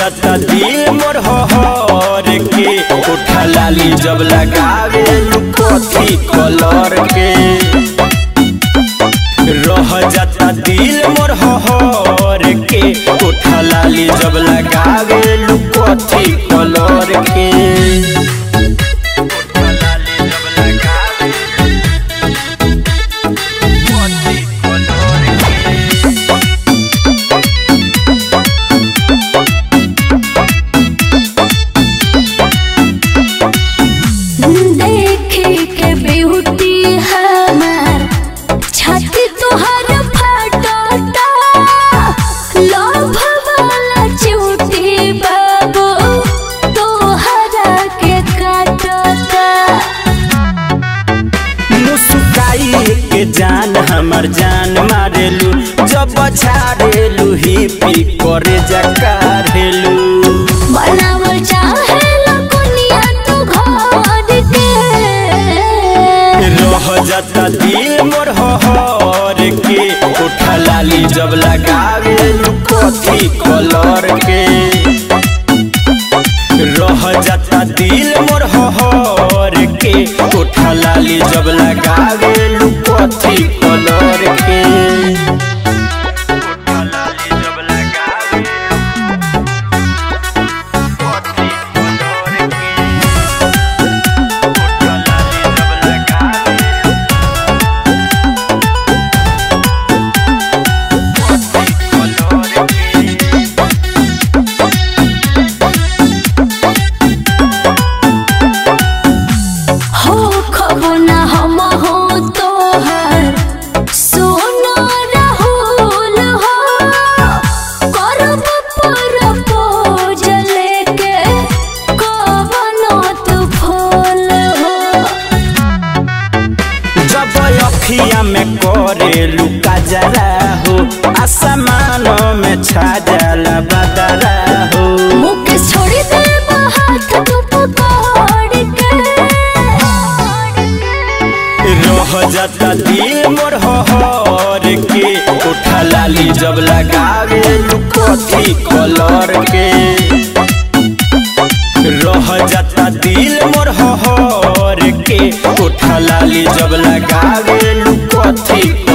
जाता दिल मोर हर के उठा लाली जब लगावे कथी कलर के रह जाता दिल मोर हर के उठा लाली जब लगावे कथी कलर के उठा लाली जब लगावे कथी कलर के देखे के ब्यूटी हमार छाती तोहर फटता लोभ वाला चूटी बाबू तोहरा के काटता मुस्काई के जान हमर जान मारेलू जब छाड़ेलू ही पी करे जकारेलू बनावल चाहे लकुनिया तू घर के रह जाता दिल मोर हर के उठा लाली जब लगावेलू कथी कलर के रह जाता दिल मोर हर के उठा लाली जब लगावेलू कथी कलर के उठा लाली जब लगावेलू कथी कलर के उठा लाली जब लगावेलू कथी कलर के हो खबो ना हम हो तोहर सोना राहुल हो करब प्रपोज लेके कवनो तू फूल हो जब अखिया में करे लुका जरा हो आसमान में छा जाला बदरा हो मुख छोड़ दे हाथ तू पकड़ के रह जाता दिल मोर हर के उठा लाली जब लगावे कथी कलर के रह जाता दिल मोर हर के उठा लाली जब लगावे कथी